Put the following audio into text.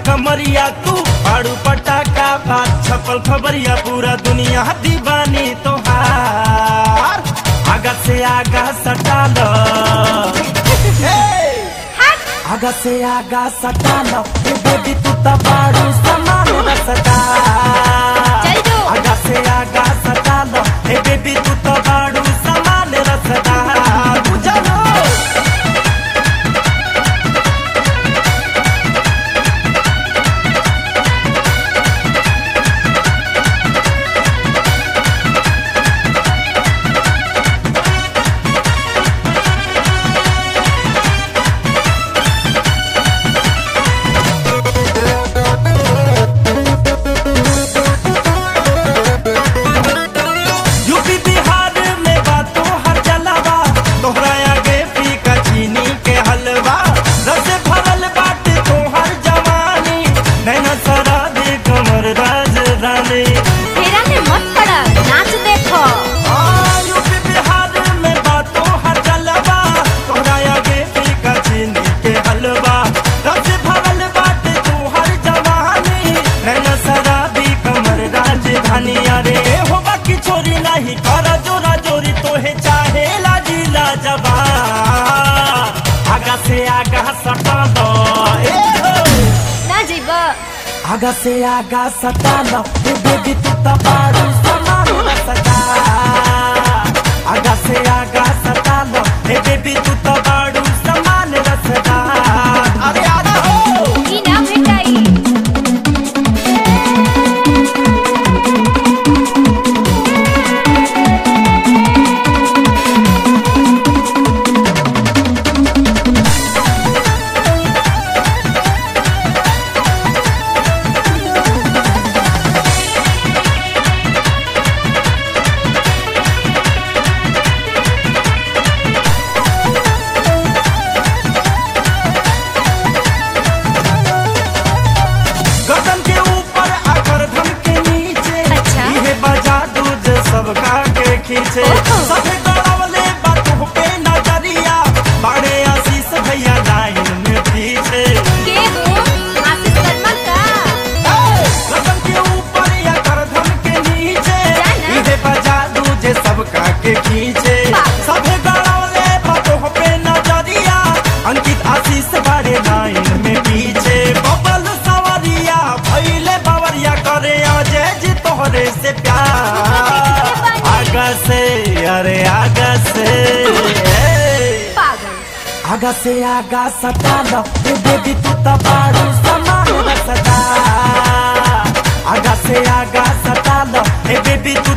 कमरिया तू पाड़ू पटाका बात छपल खबरिया पूरा दुनिया दीवानी तोहार आगा से आगा सटा लो आगा से आगा सटा लो ए बेबी तू त बाड़ू समान रसदा चल जो। आगा से आगा सटा लो ए बेबी तू त बाड़ू समान रसदा बुझलो यूपी बिहार में बातों हर जलावा तोहरा आगे फीका चीनी के हलवा रस भरल बाटे तोहर जवानी नैना सरा दे कमर राजधानी फेरा में मत पड़ा नाच देखो आ, यूपी बिहार में बातों हर जलावा तोहरा आगे फीका चीनी के हलवा रस भरल बाटे तोहर जवानी नैना सरा दे कमर राजधानी अरे हो बाकी छोरी नहीं कर जोरा जोरी तोहे चाहे लाजी लाजबा आगा से आगा सटा दो ए हो ना जीबा आगा से आगा सटा लो ए बेबी तू त बाड़ू समान सदा आगा से आगा सटा लो ए बेबी तू त बाड़ू समान रसदा अरे आगा हो ई ना भेटाई गर्दन के ऊपर आकर धम के नीचे अच्छा। इहे बजा दूध सबका के खींचे ओहो। सभे गड़ावले बातों पे नजरिया बड़े आशीष भैया लाइन में पीछे के हो आशीष शर्मा का गर्दन के ऊपर आकर धम के नीचे जाना। इहे बजा दूध सबका के खींचे बाप। सभे गड़ावले बातों पे नजरिया अंकित आशीष बड़े लाइन में पीछे बबल सवरिया भैले बवरिया करे अजय जी तोहरे से प्यार आगा से अरे आगा से पागल आगा से आगा सटा लो ए बेबी तू त बाड़ू समान रसदा आगा से आगा सटा लो ए बेबी तू